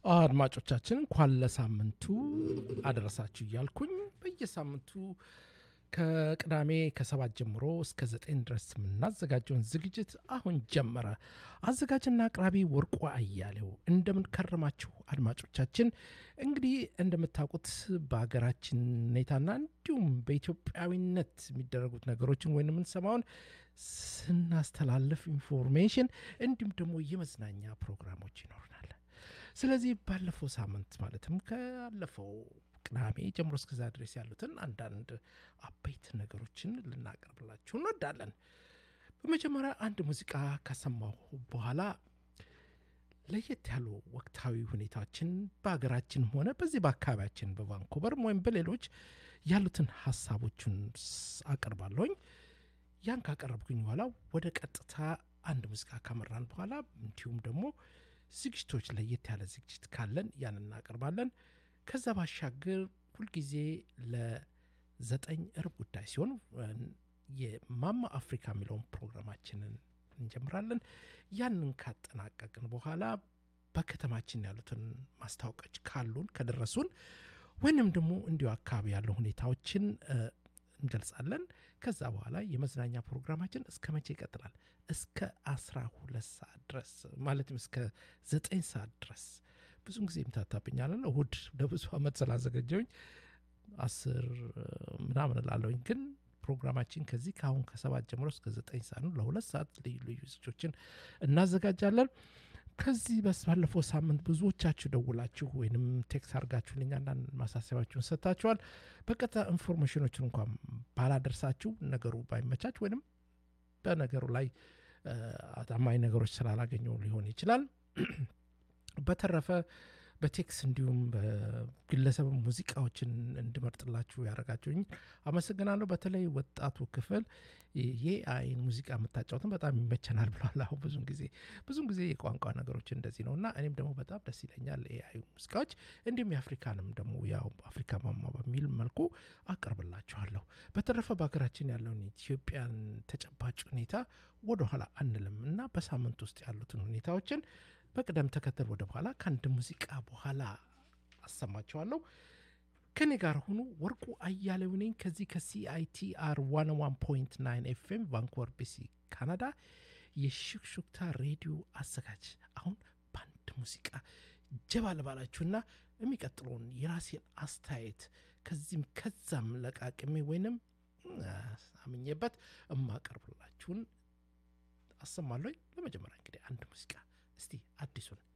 አድማጮቻችን እንኳን ለሳምንቱ አደረሳችሁ እያልኩኝ በየሳምንቱ ከቅዳሜ ከሰባት ጀምሮ እስከ ዘጠኝ ድረስ የምናዘጋጀውን ዝግጅት አሁን ጀመረ። አዘጋጅና አቅራቢ ወርቁ አያሌው። እንደምን ከረማችሁ አድማጮቻችን? እንግዲህ እንደምታውቁት በሀገራችን ሁኔታና እንዲሁም በኢትዮጵያዊነት የሚደረጉት ነገሮችን ወይም የምንሰማውን ስናስተላልፍ ኢንፎርሜሽን እንዲሁም ደግሞ የመዝናኛ ፕሮግራሞች ይኖሩናል። ስለዚህ ባለፈው ሳምንት ማለትም ካለፈው ቅዳሜ ጀምሮ እስከዛ ድረስ ያሉትን አንዳንድ አበይት ነገሮችን ልናቀርብላችሁ እንወዳለን። በመጀመሪያ አንድ ሙዚቃ ካሰማሁ በኋላ ለየት ያሉ ወቅታዊ ሁኔታዎችን በሀገራችንም ሆነ በዚህ በአካባቢያችን በቫንኮቨርም ወይም በሌሎች ያሉትን ሀሳቦችን አቀርባለሁኝ። ያን ካቀረብኩኝ በኋላ ወደ ቀጥታ አንድ ሙዚቃ ካመራን በኋላ እንዲሁም ደግሞ ዝግጅቶች ለየት ያለ ዝግጅት ካለን ያን እናቀርባለን። ከዛ ባሻገር ሁልጊዜ ለዘጠኝ እርብ ጉዳይ ሲሆን የማማ አፍሪካ የሚለውን ፕሮግራማችንን እንጀምራለን። ያንን ካጠናቀቅን በኋላ በከተማችን ያሉትን ማስታወቂያዎች ካሉን ከደረሱን ወይንም ደግሞ እንዲሁ አካባቢ ያለው ሁኔታዎችን እንገልጻለን። ከዛ በኋላ የመዝናኛ ፕሮግራማችን እስከ መቼ ይቀጥላል? እስከ አስራ ሁለት ሰዓት ድረስ ማለትም እስከ ዘጠኝ ሰዓት ድረስ ብዙም ጊዜ ይምታታብኛለን። እሁድ ለብዙ ዓመት ስላዘገጀውኝ አስር ምናምን እላለሁኝ። ግን ፕሮግራማችን ከዚህ ከአሁን ከሰባት ጀምሮ እስከ ዘጠኝ ሰዓት ነው። ለሁለት ሰዓት ልዩ ልዩ ዝግጅቶችን እናዘጋጃለን። ከዚህ በስ ባለፈው ሳምንት ብዙዎቻችሁ ደውላችሁ ወይንም ቴክስ አድርጋችሁልኝ አንዳንድ ማሳሰቢያችሁን ሰጥታችኋል። በቀጥታ ኢንፎርሜሽኖችን እንኳን ባላደርሳችሁ ነገሩ ባይመቻች ወይንም በነገሩ ላይ አታማኝ ነገሮች ስላላገኘው ሊሆን ይችላል። በተረፈ በቴክስ እንዲሁም በግለሰብ ሙዚቃዎችን እንድመርጥላችሁ ያደረጋችሁኝ አመሰግናለሁ። በተለይ ወጣቱ ክፍል የአይን ሙዚቃ የምታጫወትን በጣም ይመቸናል ብሏል። አሁን ብዙን ጊዜ ብዙን ጊዜ የቋንቋ ነገሮች እንደዚህ ነው እና እኔም ደግሞ በጣም ደስ ይለኛል የአይ ሙዚቃዎች እንዲሁም የአፍሪካንም ደግሞ ያው አፍሪካ ማማ በሚል መልኩ አቀርብላችኋለሁ። በተረፈ በሀገራችን ያለውን ኢትዮጵያን ተጨባጭ ሁኔታ ወደኋላ አንልም እና በሳምንት ውስጥ ያሉትን ሁኔታዎችን በቅደም ተከተል ወደ በኋላ ከአንድ ሙዚቃ በኋላ አሰማቸዋለሁ። ከኔ ጋር ሁኑ። ወርቁ አያሌው ነኝ ከዚህ ከሲአይቲአር 101.9 ኤፍኤም ቫንኮቨር ቢሲ ካናዳ የሹክሹክታ ሬዲዮ አዘጋጅ። አሁን በአንድ ሙዚቃ ጀባ ልባላችሁና የሚቀጥለውን የራሴን አስተያየት ከዚህም ከዛም ለቃቅሜ ወይንም አምኜበት እማቀርብላችሁን አሰማለሁ። ለመጀመሪያ እንግዲህ አንድ ሙዚቃ እስቲ አዲሱን